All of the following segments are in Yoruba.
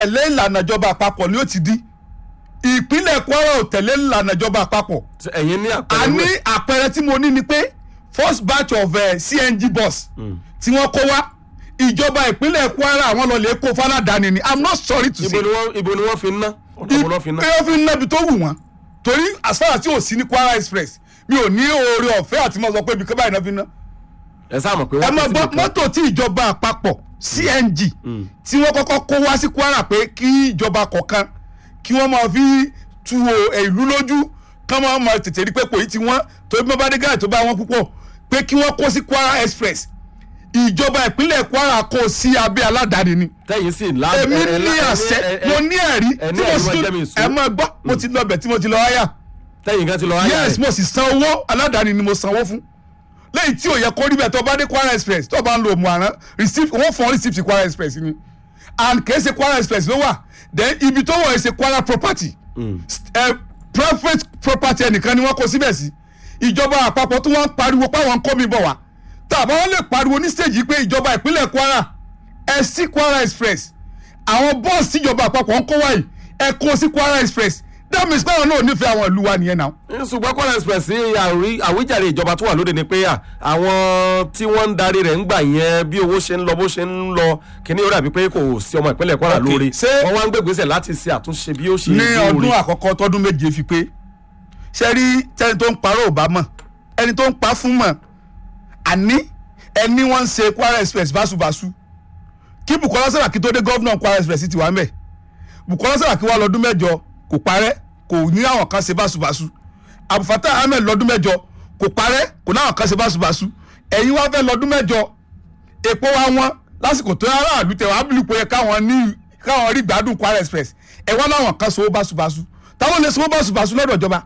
tẹ̀lé ìlànà ìjọba àpapọ̀ ni ó ti di ìpínlẹ̀ Kwara ò tẹ̀lé ìlànà ìjọba àpapọ̀ ẹ̀yin ní a àpẹẹrẹ ní rẹ̀. àpẹẹrẹ tí mo ní ni pé first batch of uh, CNG bus tí wọ́n kó wá ìjọba ìpínlẹ̀ Kwara àwọn lọ lè kó fáládàáni ni I'm not sorry to ibo say ni wọ́n ibo ni wọ́n fi ń ná ọ̀nà wo ni wọ́n fi ń ná. pé ó fi ń nábi tó wù wọ́n torí as far as tí ò sí ní Kwara Express mi ò ní oore ọ̀fẹ́ àti mo sọ pé ibi kan báyìí náà fi ná ẹ sáà mọ̀ pé ẹ wọ́n mọ ti gbọ́ síbi kan. mọ́tò tí ìjọba àpapọ̀ CNG tí wọ́n kọ́kọ́ kó wá sí Kwara pé kí ìjọba kọ̀ọ̀kan kí wọ́n máa fi tu o- eh, ìlú lójú kán máa máa tètè rí pé kò yí ti wọ́n torí bí wọ́n bá dé gáà tó bá wọn púpọ̀ pé kí wọ́n kó sí Kwara Express ìjọba ìpínlẹ̀ Kwara kó sí abẹ́ aládàáni ni tẹ́yìn sì lá. èmi ẹ- ẹ- ní ẹ- àṣẹ ẹ- ẹ- mo ní ẹ̀rí ẹ ní tí mo ẹ̀rí sì wọn jẹ́ mi sùn. ẹ máa gbọ́ mo ti lọ bẹ̀ tí mo ti lọ háyà tẹ́yìn kan ti lọ ayé yes rẹ̀. mo sì san owó aládàáni ni mo sanwó fún lẹ́yìn tí ò yẹ kó rí bẹ́ẹ̀ tó bá dé Kwara Express tó bá ń lo òmùarán receipt wọ́n fọ́n receipt sí Kwara Express ni and kì í ṣe Kwara Express ló wà then ibi tó wọ̀ ẹ́ ṣe Kwara property ẹ private property ẹnìkan ni wọ́n kó síbẹ̀ sí ìjọba àpapọ̀ tí wọ́n ń pariwo páwọn ń kó mi bọ̀ wá tàbá wọn lè pariwo ní stage yìí pé ìjọba ìpínlẹ̀ Kwara ẹ sí Kwara Express àwọn bọ́ọ̀sì tíjọba àpapọ̀ ń kó wáyìí ẹ kó sí Kwara Express that means báwọn náà ò nífẹ̀ẹ́ àwọn ìlú wa nìyẹn náà ṣùgbọ́n Kwara Express ní àrí- àwíjàre ìjọba tó wà lóde ni pé à, àwọn tí wọ́n ń darí rẹ̀ ń gbà yẹn bí owó ṣe ń lọ bó ṣe ń lọ kíní ó dàbí pé kò sí ọmọ ìpínlẹ̀ Kwara Ok, lórí ṣé- wọ́n wá ń gbègbèsè láti ṣe àtúnṣe bí ó ṣe ní lóore. ọdún àkọ́kọ́ tọdún méje fi pé ṣe rí tẹni tó ń parọ́ ò bá mọ̀ ẹni tó ń pa fún mọ̀ àní ẹni wọ́n ń ṣe Kwara Express báṣubàṣu kí Bukola Saraki tó dé gọ́vnà Kwara Express ti wà ń bẹ̀ Bukola Saraki wà lọ́dún mẹ́jọ kò parẹ́ kò ní àwọn kan ṣe báṣubàṣu Abdulfatah Ahmed lọ́dún mẹ́jọ kò parẹ́ kò ní àwọn kan ṣe báṣubàṣu ẹ̀yin wá fẹ́ lọ́dún mẹ́jọ epo wa wọn lásìkò tó aráàlú tẹ wàá bìlù pé yẹ káwọn ní káwọn rí gbádùn Kwara Express ẹ wá láwọn kan sowó báṣubàṣu táwọn lè sowó báṣubàṣu lọ́dọ̀ ìjọba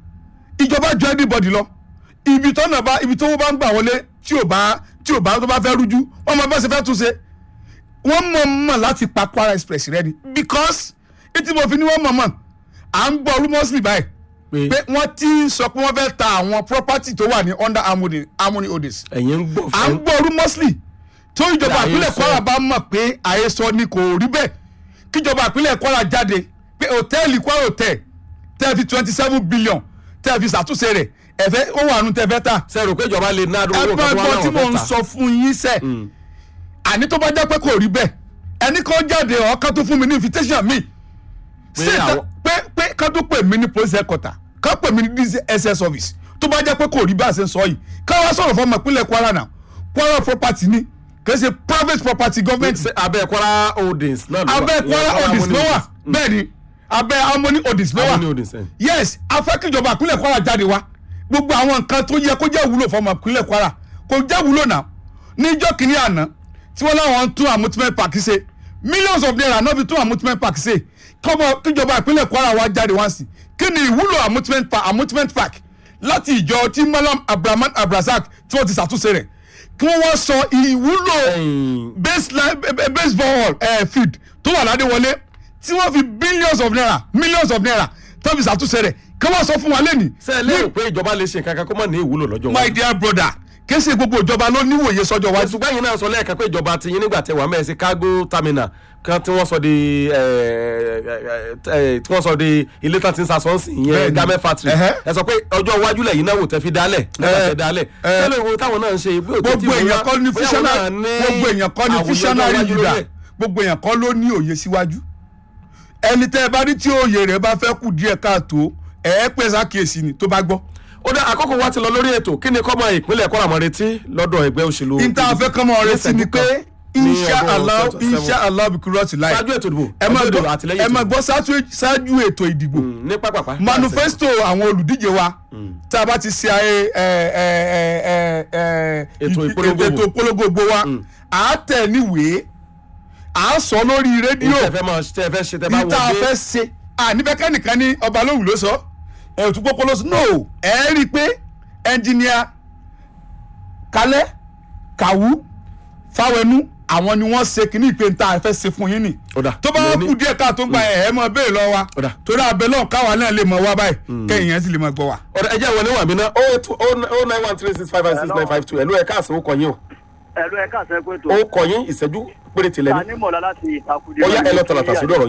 ìjọba jọ everybody lọ ibi tọ́nà bá ibi tówó bá ń gbà wọlé tí ò bá tí ò bá tó bá fẹ́ rújú wọ́n mọ bá ṣe fẹ́ tún ṣe wọ́n mọ̀ mọ̀ láti pa Kwara Express rẹ ni because etí mo fi ní wọ́n mọ̀ mọ̀ à ń gbọ́ rumors báyìí pé pé wọ́n ti sọ pé wọ́n fẹ́ ta àwọn property tó wà ní under harmony harmony holdings ẹ̀yin ń gbọ́ à ń fún gbọ́ rumosly tó ìjọba Àhesọ. ìpínlẹ̀ Kwara bá mọ̀ pé àhesọ ni kò rí bẹ́ẹ̀ kíjọba ìpínlẹ̀ Kwara jáde pé hòtẹ́ẹ̀lì Kwara hotel tẹ́ fi twenty seven billion tẹ́ fi ṣàtúnṣe rẹ̀ ẹ̀fẹ́ ó wà nù tẹ́ fẹ́ tà sẹ́rù pé ìjọba lè ná àdúgbò ẹgbẹ́ kan tó wà ẹgbọ́n tí láwọn mò ń fẹ́ ta. sọ fún yín sẹ́ àní tó bá jẹ́ pé kò rí bẹ́ẹ̀ ẹni kan jáde ọ̀kan tó fún mi ní invitation mi Pé ṣé ìta- àwọn- pé pé ká tó pè mí ní police headquarter ká pè mí ní DSS office tó bá jẹ́ pé kò rí bá a ṣe ń sọ yìí ká wá sọ̀rọ̀ fún ọmọ ìpínlẹ̀ Kwara náà Kwara property ni kì í ṣe private property government Ṣé abẹ́ Kwara Holdings náà ló wà abẹ́ Ìyẹn Kwara holdings Harmony ló wà bẹ́ẹ̀ ni abẹ́ Harmony holdings ló Harmony wà Holdings ẹ̀. yes afẹ́kíjọba ìpínlẹ̀ Kwara jáde wá gbogbo àwọn nǹkan tó yẹ kó jẹ́ wúlò fọmọ ìpínlẹ̀ Kwara kò jẹ́ wúlò náà níjọ́ kìíní àná tí wọ́n láwọn ń tún amusement park ṣe millions of naira náà fi tún amusement park ṣe kọ́mọ kíjọba ìpínlẹ̀ Kwara wá jáde wá sí kí ni ìwúlò amusement park amusement park láti ìjọ tí Malam Abraman Abrazak tí wọ́n ti ṣàtúnṣe rẹ̀ kí wọ́n wá sọ ìwúlò Ẹ̀yin, baseline ba- ba- baseball uh, field tó wà ládéwọlé tí wọ́n fi billions of naira millions of naira tó fi ṣàtúnṣe rẹ̀ kí wọ́n sọ fún wa lẹ́nìí. ṣé ẹ lérò pé ìjọba lè ṣe nǹkan kan kó mọ̀ ní ìwúlò lọ́jọ́ my dear brother kése gbogbo ìjọba ló níwòye sọ́jọ́ wájú. ṣùgbọ́n yìí náà sọ lẹ́ẹ̀kan pé ìjọba ti yín nígbà tẹ wà mẹ́ẹ̀ sí cargo terminal kan tí wọ́n sọ di ẹ, ẹ, ẹ, tí wọ́n sọ di ilé tán ti ń sasọ́ọ̀sì ìyẹn Bẹ́ẹ̀ni. garment factory Ẹhẹ́. ẹ sọ pé ọjọ́ iwájú lẹ́yìn náà wò tẹ́ fi dálẹ̀ nígbà Ẹ, tẹ́ dálẹ̀ ẹ. sẹ́lẹ̀ wo táwọn náà ń ṣe bí òtítì gbogbo èèyàn kọ́ ní visionary gbogbo èèyàn kọ́ ní visionary leader rẹ̀. gbogbo èèyàn kọ́ ló ní òye síwájú. ẹni tẹ́ ẹ bá rí tí òye rẹ̀ bá fẹ́ kù díẹ̀ káàtó ẹ̀ ẹ́ pèsè àkíyèsí ni tó bá gbọ́. ó dá àkókò wa ti lọ lórí ètò kí ni kọ́mọ ìpínlẹ̀ Kwara mọ̀ retí lọ́dọ̀ ẹgbẹ́ òṣèlú níta afẹ́ kọ́mọ rẹ sí ni pé ní insha ọdún allah 2027. insha allah bikurọ́ọ̀tì láì ṣáájú ètò ìdìbò ẹ máa ọjọ́ ìdìbò gbọ́ àtìlẹ́yìn ẹ ètò máa ìdìbò. gbọ́ ṣáájú- ṣáájú ètò ìdìbò Mm, ní pápápá manifesto àwọn olùdíje wa tá a bá ti ṣe ẹ ẹ ẹ ẹ ẹ ẹ Ètò ìdí- ìpolongo ètò ìpolongo gbogbo wa à á tẹ̀ níwèé à á sọ lórí rédíò tẹ fẹ́ máa tẹ fẹ́ ṣe tẹ bá níta wọlé fẹ́ ṣe à nífẹ̀ẹ́ kẹ́nìkan ní ọba lóhùn ló sọ ẹ̀ òtún pópó ló sọ no ẹ̀ rí i pé ẹnjìníà kalẹ́ kàwú fáwẹnú àwọn ni wọ́n ṣe kínní ìpè níta fẹ́ ṣe fún yín nì Ó dà, tó bá ìyẹn wọn ní- kú díẹ̀ káà tó ń gba ẹ̀ ẹ̀ mọ bẹ́ẹ̀ lọ wa Ó dà. torí abẹ lọ́n káwa náà lè mọ wá báyìí kẹ́yìn yẹn sì lè mọ gbọ́ wa. ọ̀rẹ́ ẹjẹ́ ìwọlé wà mí ná o nine one three six five five six nine five two ẹ̀lú ẹ̀ka àsìwò kọ̀ yín o ẹ̀rọ ẹ̀ka àṣẹ pé tó. ó kọ yín ìṣẹ́jú péréte lẹ́nu ta ní mọ̀lá láti ìtakùdé. ó yá ẹ lọ tàlàtà sórí ọ̀rọ̀